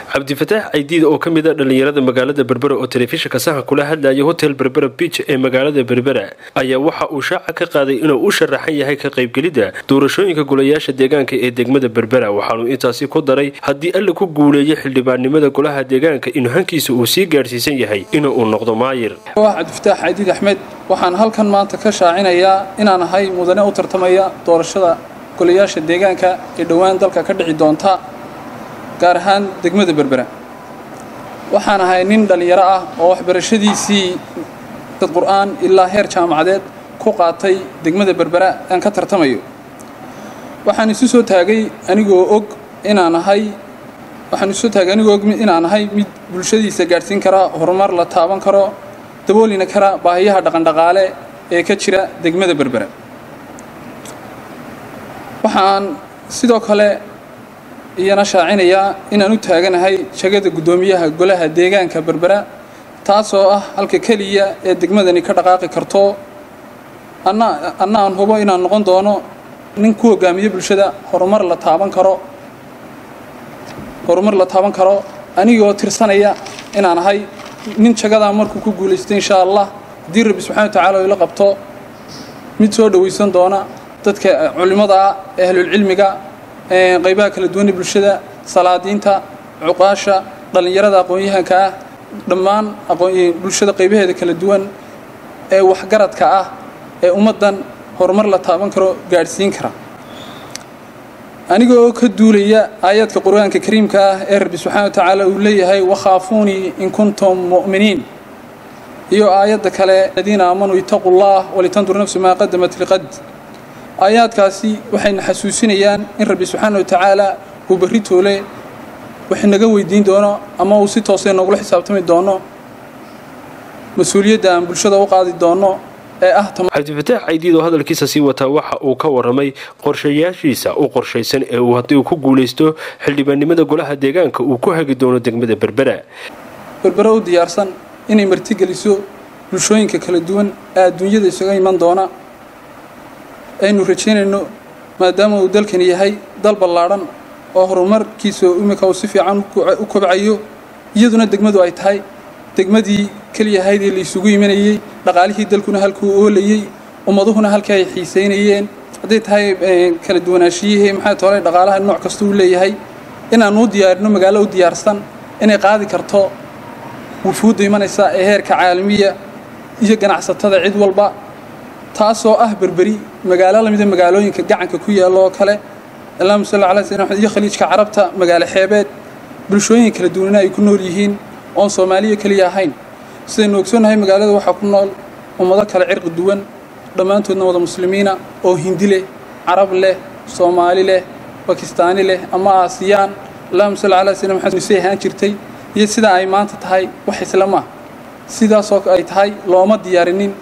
cabdifataax caydiid oo ka mid a dhallinyarada magaalada berbera oo telefishinka sahan kula hadlayay hotel berbera biij ee magaalada berbera ayaa waxa uu shaaca ka qaaday inuu u sharaxan yahay ka qaybgelidda doorashooyinka golayaasha deegaanka ee degmada berbera waxaanuu intaasi ku daray haddii alla ku guuleeyo xildhibaannimada golaha deegaanka inuu hankiisa uu sii gaadhsiisan yahay inuu uu noqdo maayir cabdifataax caydiid axmed waxaan halkan maanta ka shaacinayaa inaan ahay mudane u tartamaya doorashada golayaasha deegaanka ee dhowaan dalka ka dhici doonta gaar ahaan degmada berbera waxaan ahay nin dhallinyaro ah oo waxbarashadiisii dad qur'aan ilaa heer jaamacadeed ku qaatay degmada berbera aan ka tartamayo waxaan isu soo taagay anigoo og inaan ahay waxaan isu soo taagay anigoo og inaan ahay mid bulshadiisa gaadhsiin kara horumar la taaban karo daboolina kara baahiyaha dhaqandhaqaale ee ka jira degmada berbera waxaan sidoo kale iyana shaacinayaa inaan u taaganahay jagada guddoomiyaha golaha deegaanka berbera taasoo ah halka keliya ee degmadani ka dhaqaaqi karto anna anna aan hubo inaan noqon doono nin ku hogaamiyo bulshada horumar la taaban karo horumar la taaban karo anigoo tirsanaya inaan ahay nin jagadaa markuu ku guulaysto insha allah haddii rabbi subxana wa tacala ila qabto mid soo dhowaysan doona dadka culimmada ah ee ahlulcilmiga qaybaha kala duwanee bulshada salaadiinta cuqaasha dhallinyarada aqoon-yahanka ah dhammaan bulshada qaybaheeda kala duwan ee waxgaradka ah ee ummaddan horumar la taaban karo gaadhsiin kara anigoo ka duulaya aayaadka qur-aanka kariimka ah ee rabbi subxana wa tacaala uu leeyahay wakhaafuunii in kuntum mu'miniin iyo aayadda kale aladiina aamanuu itaquu llah walitandur nafsu maa qadamat liqad aayaadkaasi waxayna xasuusinayaan in rabbi subxaana wa tacaala uu berri toole wax naga weydiin doono ama uu si toosee noogula xisaabtami doono mas-uuliyadda aan bulshada u qaadi doono ee ah cabdifataax caydiid oo hadalkiisa sii wataa waxa uu ka waramay qorshayaashiisa u qorshaysan ee uu haddii uu ku guulaysto xildhibaannimada golaha deegaanka uu ku hagi doono degmada berbera berbera u diyaarsan inay martigeliso bulshooyinka kala duwan ee adduunyada isaga iman doona aynu rajaynayno maadaama uu dalkani yahay dal ballaadhan oo horumarkiisa imika uu si fiican u kobcayo iyaduna degmadu ay tahay degmadii keliyahayd ee laysugu imanayey dhaqaalihii dalkuna halkuu oolayey ummaduhuna halkii ay xiisaynayeen hadday tahay kala duwanaashiyihii maxaa toole dhaqaalaha nooc kasta uu leeyahay inaanu u diyaarino magaalo u diyaarsan inay qaadi karto wufuudda imanaysa ee heerka caalamiya iyo ganacsatada cid walba taasoo ah berberi magaalo lamida magaalooyinka gacanka ku yaalla oo kale allahuma salli calaa sayyidina maxamed iyo khaliijka carabta magaalo xeebeed bulshooyin kala duwanina ay ku nool yihiin oon soomaaliya keliya ahayn sidaynu ogsoonnahay magaalada waxaa ku nool ummado kale cirqi duwan dhammaantoodna wada muslimiina oo hindi leh carab leh soomaali leh bakistaani leh ama aasiyaan allahuma salli calaa sayyidina maxamed say ahaan jirtay iyo sidaa ay maanta tahay wax islama sidaasoo ay tahay looma diyaarinin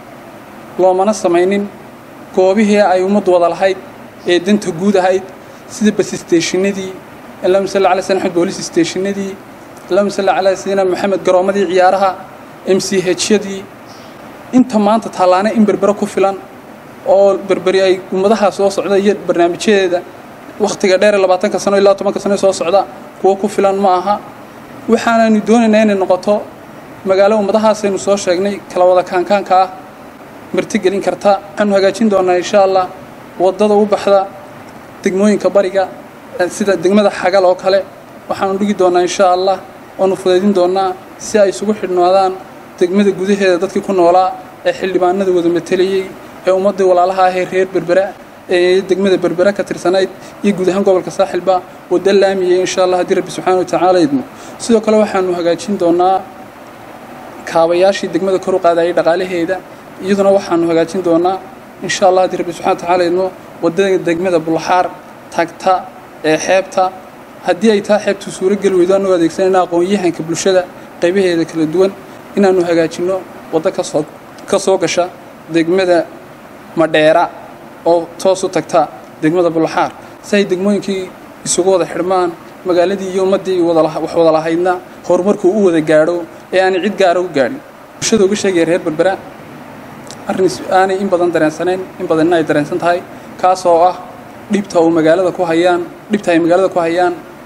loomana samaynin goobihii ay ummaddu wada lahayd ee danta guud ahayd sida basisteshinadii allahuma salli ala sydna maxamed boolis steshinadii allahuma salli calaa sayidina maxamed garoommadii ciyaaraha m c hyadii inta maanta taallaane in berbere ku filan oo berberi ay ummadaha soo socda iyo barnaamijyadeeda wakhtiga dheer labaatanka sano ilaa tobanka sano soo socda kuwo ku filan ma aha waxaanaynu doonaynaa inay noqoto magaalo ummadahaasaynu soo sheegnay kala wada kaankaanka ah martigelin karta waxaanu hagaajin doonaa insha allah waddada u baxda degmooyinka bariga sida degmada xagal oo kale waxaanu dhigi doonaa insha allah oonu fudaydin doonaa si ay isugu xidhnaadaan degmada gudaheeda dadkii ku noolaa ee xildhibaanada wada matelayey ee ummaddii walaalaha ahee reer berbera ee degmada berbera ka tirsanayd iyo guud ahaan gobolka saaxilba wadda laamiyey insha allah haddii rabbi subxaana wa tacaala idmo sidoo kale waxaanu hagaajin doonaa kaabayaashii degmada kor u qaadayay dhaqaalaheeda iyaduna waxaanu hagaajin doonaa insha allah haddii rabbi subxana wa tacala idmo waddada degmada bulxaar tagta ee xeebta haddii ay taa xeebtu suurogeli weydo anagoo adeegsanayna aqoon-yahanka bulshada qaybaheeda kala duwan inaannu hagaajinno waddo kasoo ka soo gasha degmada madheera oo toos u tagta degmada bulxaar si ay degmooyinkii isugu wada xidhmaan magaaladii iyo ummaddii wax wada lahaydna horumarkuu u wada gaadho ee aanay cid gaara u gaadhin bulshada uga sheegaya reer berbera arrin aanay in badan dareensanayn in badan in ay dareensan tahay kaasoo ah dhibta uu magaalada ku hayaan dhibta ay magaalada ku hayaan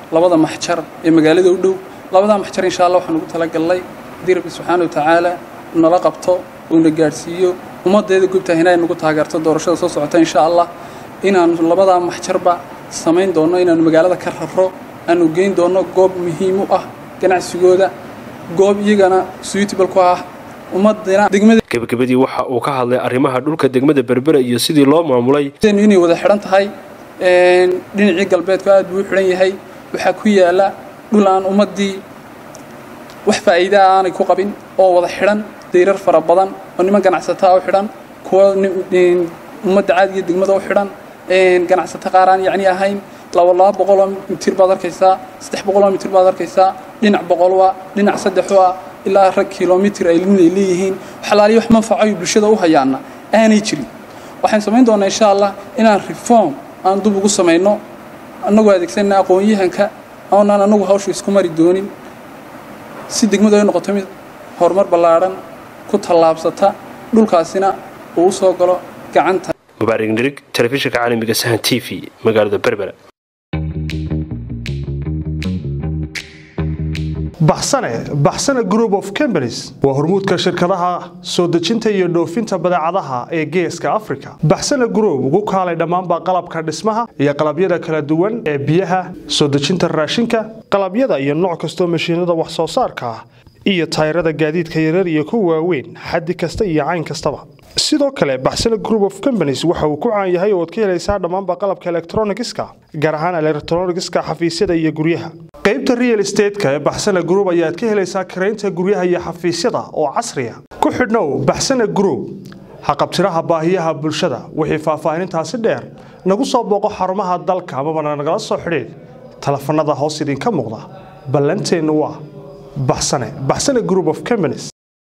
labada maxjar ee magaalada u dhow labadaa maxjar insha allah waxaan ugu talagalnay haddii rabbi subxaana wa tacaala nala qabto uuna gaadhsiiyo ummaddeeda gubtahina ay nagu taageerto doorashada soo socota insha allah inaanu labadaa maxjarba samayn doonno inaanu magaalada ka raro aanu geyn doonno goob muhiim u ah ganacsigooda goob iyagana suitable ku ah ummadina degmada gebagabadii waxa uu ka hadlay arrimaha dhulka degmada berbera iyo sidii loo maamulay inay wada xidhan tahay dhinacii galbeedku aad buu u xidhan yahay waxaa ku yaala dhul aan ummaddii wax faa'iidaa aanay ku qabin oo wada xidhan dayrar fara badan oo niman ganacsataa u xidhan kuwa ummadda caadiga degmada u xidhan ganacsato qaar aan yacni ahayn laba laba boqoloo mitir baad arkaysaa saddex boqoloo mitir baad arkaysaa dhinac boqol ah dhinac saddexu ah ilaa rag kilomitir ay linay leeyihiin waxalaaliyo wax manfaco ay bulshada u hayaana aanay jirin waxaan samayn doonaa insha allah inaan reform aan dub ugu samayno annagoo adeegsanna aqoon-yahanka oonaan annagu hawsha isku mari doonin si degmadu ay noqoto mid horumar ballaadhan ku tallaabsata dhulkaasina uu u soo galo gacanta mubaarig nirig telefishinka caalamiga sahan t v magaalada berbera baxsane baxsane group of companies waa hormuudka shirkadaha soo dejinta iyo dhoofinta badeecadaha ee geeska africa baxsane group ugu kaalay dhammaanba qalabka dhismaha iyo qalabyada kala duwan ee biyaha soo dejinta raashinka qalabyada iyo nooc kastoo mashiinada wax soo saarka ah iyo tayrada gaadiidka yarar iyo kuwa waaweyn xaddi kasta iyo cayn kastaba sidoo kale baxsane group of companies waxa uu ku caan yahay oo ad ka helaysaa dhammaanba qalabka elektronigiska gaar ahaan elektronigiska xafiisyada iyo guryaha qaybta real estateska ee baxsane group ayaad ka helaysaa karaynta guryaha iyo xafiisyada oo casriya ku xidhnow baxsane group haqabtiraha baahiyaha bulshada wixii faahfaahinintaasi dheer nagu soo booqo xarumaha dalka amabana nagala soo xidhiid telefanada hoos idinka muuqda ballanteennu waa baxsane baxsane group of companies